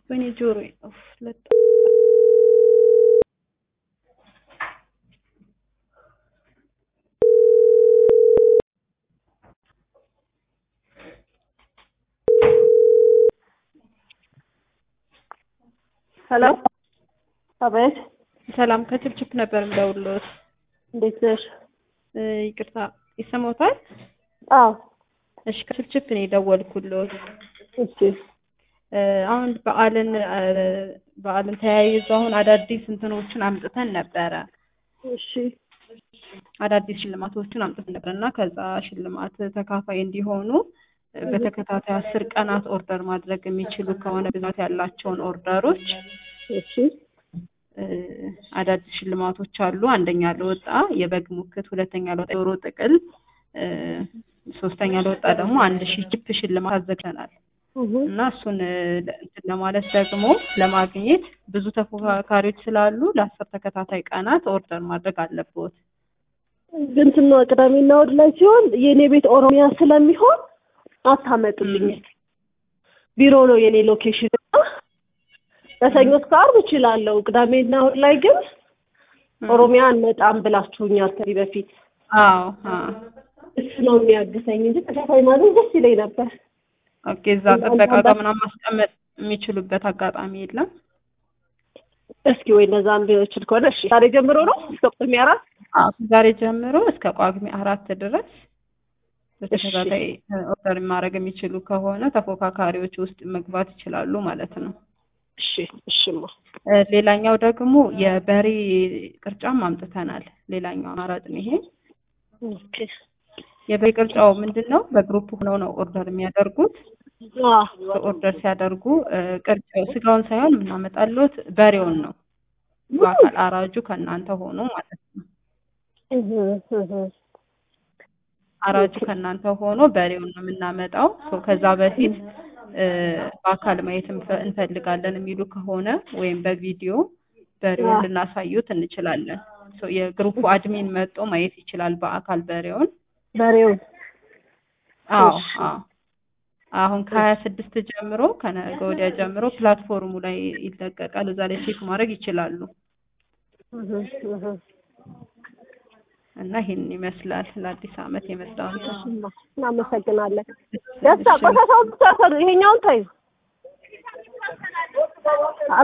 ወይኔ ጆሮዬ ኡፍ ለጥ ሄሎ አቤት ሰላም ከችፕችፕ ነበር የምደውልልዎት። እንዴት ነሽ? እ ይቅርታ ይሰማዎታል? አዎ እሺ ከችፕችፕ ነው የደወልኩልዎት። እሺ እ አሁን በዓልን እ በዓልን ተያይዞ አሁን አዳዲስ እንትኖችን አምጥተን ነበረ እሺ አዳዲስ ሽልማቶችን አምጥተን ነበር እና ከዛ ሽልማት ተካፋይ እንዲሆኑ እ በተከታታይ አስር ቀናት ኦርደር ማድረግ የሚችሉ ከሆነ ብዛት ያላቸውን ኦርደሮች እሺ እ አዳዲስ ሽልማቶች አሉ። አንደኛ ለወጣ የበግ ሙክት፣ ሁለተኛ ለወጣ የዶሮ ጥቅል፣ እ ሶስተኛ ለወጣ ደግሞ አንድ ሺህ ቺፕ ሽልማት አዘጋጅተናል እሁ እና እሱን እ እንትን ለማለት ደግሞ ለማግኘት ብዙ ተፎካካሪዎች ስላሉ ለአስር ተከታታይ ቀናት ኦርደር ማድረግ አለብዎት። እንትን ነው ቅዳሜና እሑድ ላይ ሲሆን የእኔ ቤት ኦሮሚያ ስለሚሆን አታመጡልኝ። ቢሮ ነው የኔ ሎኬሽን እና ከሰኞ እስከ ዓርብ እችላለሁ። ቅዳሜና እሑድ ላይ ግን ኦሮሚያ አንመጣም ብላችሁኛል ከዚህ በፊት። አዎ አዎ እሱ ነው የሚያግሰኝ እንጂ ተከፋይ ማለት ደስ ይለኝ ነበር። ኦኬ እዛ ጥበቃ ጋር ምናምን ማስቀመጥ የሚችሉበት አጋጣሚ የለም። እስኪ ወይ እነዛ እችል ከሆነ እሺ። ዛሬ ጀምሮ ነው እስከ ጳጉሜ አራት አዎ ዛሬ ጀምሮ እስከ ጳጉሜ አራት ድረስ በተከታታይ እ ኦርደር ማድረግ የሚችሉ ከሆነ ተፎካካሪዎች ውስጥ መግባት ይችላሉ ማለት ነው። እሺ እሺማ እ ሌላኛው ደግሞ የበሬ ቅርጫም አምጥተናል። ሌላኛው አማራጭ ነው ይሄ። ኦኬ የበሬ ቅርጫው ምንድን ነው? በግሩፕ ሆነው ነው ኦርደር የሚያደርጉት። አዎ ኦርደር ሲያደርጉ እ ቅርጫው ስጋውን ሳይሆን የምናመጣልዎት በሬውን ነው። በአካል አራጁ ከእናንተ ሆኖ ማለት ነው። እህ እህ አራጁ ከእናንተ ሆኖ በሬውን ነው የምናመጣው። ሶ ከዛ በፊት እ በአካል ማየት እንፈ- እንፈልጋለን የሚሉ ከሆነ ወይም በቪዲዮ በሬውን ልናሳዩት እንችላለን። ሶ የግሩፑ አድሚን መጥቶ ማየት ይችላል በአካል በሬውን። በሬውን አዎ እሺ። አዎ አሁን ከሀያ ስድስት ጀምሮ ከነገ ወዲያ ጀምሮ ፕላትፎርሙ ላይ ይለቀቃል። እዛ ላይ ቼክ ማድረግ ይችላሉ እህ እህ እና ይሄን ይመስላል ለአዲስ ዓመት የመጣው እንትን። እናመሰግናለን። ደስታ ቆሻሻውን ብቻ ሰሩ። ይሄኛውን ታዩ